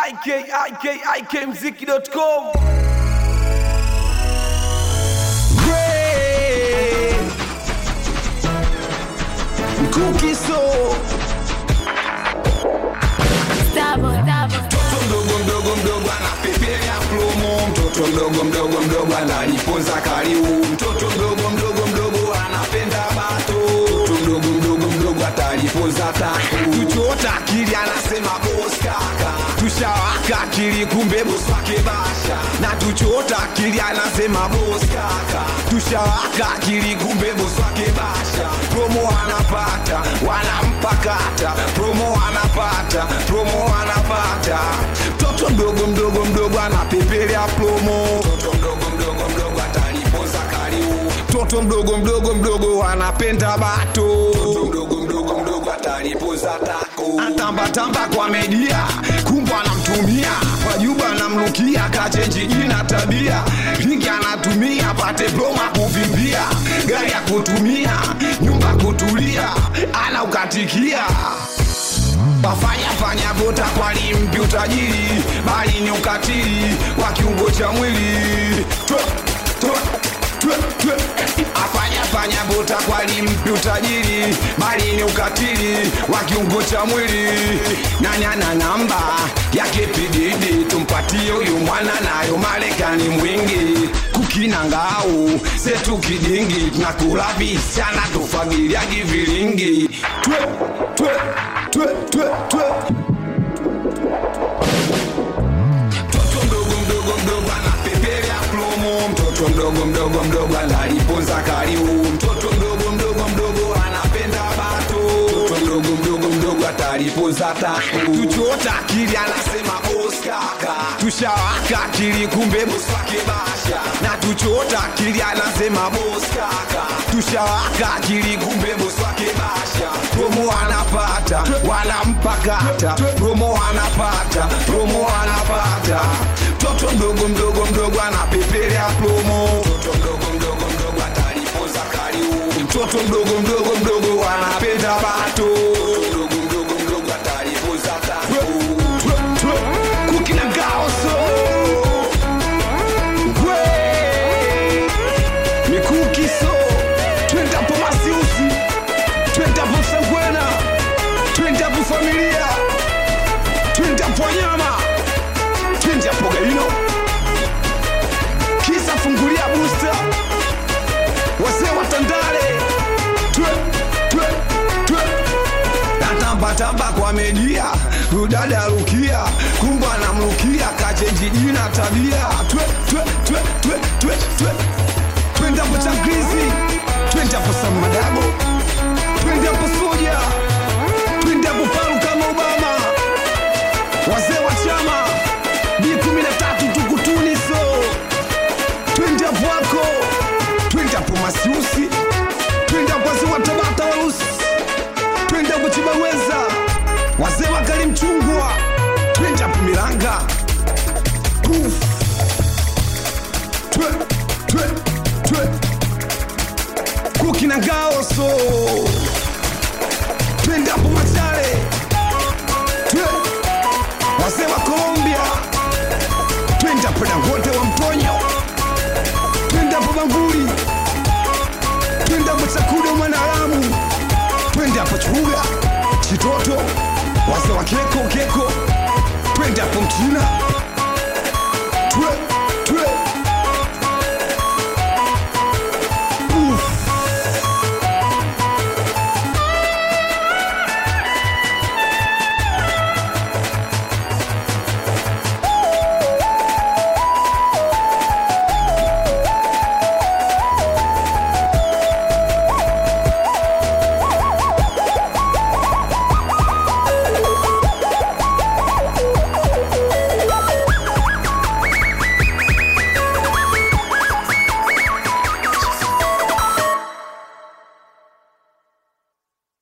ikikmziki.com Kukiso Double, double. mtoto mdogo mdogo mdogo anapepea promo, mtoto mdogo mdogo mdogo anajifunza karibu, mtoto mdogo mdogo mdogo anapenda bato, mtoto mdogo mdogo mdogo atajifunza taku, tuchota akili anasema boss kaka, tushawaka akili kumbe boss wake basha, na tuchota akili anasema boss kaka, tushawaka akili kumbe boss wake basha, promo anapata wanampakata, promo anapata, promo anapata, mtoto mdogo mdogo mdogo anapepelea promo, mtoto mdogo mdogo mdogo atalipoza karibu, mtoto mdogo mdogo mdogo anapenda bato, mtoto mdogo mdogo mdogo atalipoza tako, atambatamba kwa media, kumbwa anamtumia wajuba anamlukia, kachenji jina tabia, lingi anatumia pate promo kuvimbia, gari ya kutumia, nyumba kutulia, anaukatikia wafanya fanya vota kwani mpi utajiri bali ni ukatili wa kiungo cha mwili Twe, twe, twe, twe. afanya fanya vota kwani mpi utajiri bali ni ukatili wa kiungo cha mwili nanyana namba yake pididi tumpatie huyu mwana nayo marekani mwingi kukina ngao setu kidingi tunakula visiana tufagiliagi vilingi twe, twe, twe, twe, twe. mtoto mdogo mdogo mdogo anapepelea promo, mtoto mdogo mdogo mdogo analiponza karibu, mtoto mdogo mdogo mdogo anapenda bato, mtoto mdogo mdogo mdogo ataliponza taku, tuchota akili anasema boss kaka, tushawaka akili kumbe boss wake basha, na tuchota akili anasema boss kaka, tushawaka akili kumbe boss wake basha, promo anapata wanampakata, promo anapata, promo anapata, mtoto mdogo mdogo mdogo anapepelea promo, mtoto mdogo mdogo mdogo atalipoza karibu, mtoto mdogo mdogo mdogo anapenda bato, mdogo mdogo mdogo atalipoza taku, kukina gaoso Gwe Mikukiso Twendapo masiusi Twendapo sangwena Twendapo familia Twendapo nyama Twendapo gaino Kisa fungulia booster Wazee wa Tandale Twe, twe, twe natambatamba kwa media udada rukia kumba namrukia kachenji jina tabia twe twe twe twe twe twe twendapo changizi twendapo samadabo twendapo soja twendapo paru kama obama wazee wa chama b kumi na tatu tukutuniso twendapo wako twendapo masiusi twendapo wazee wa tabata warusi twende kuchibaweza wazee wakali mchungwa twende hapo milanga Uf. twe twe twe kukina gaoso twende hapo machare twe wazee wa colombia twende hapo dangote wa mtonyo twende hapo banguli twende hapo chakuda mwanalamu twende hapo chuga chitoto wazee wa keko keko twende hapo mchina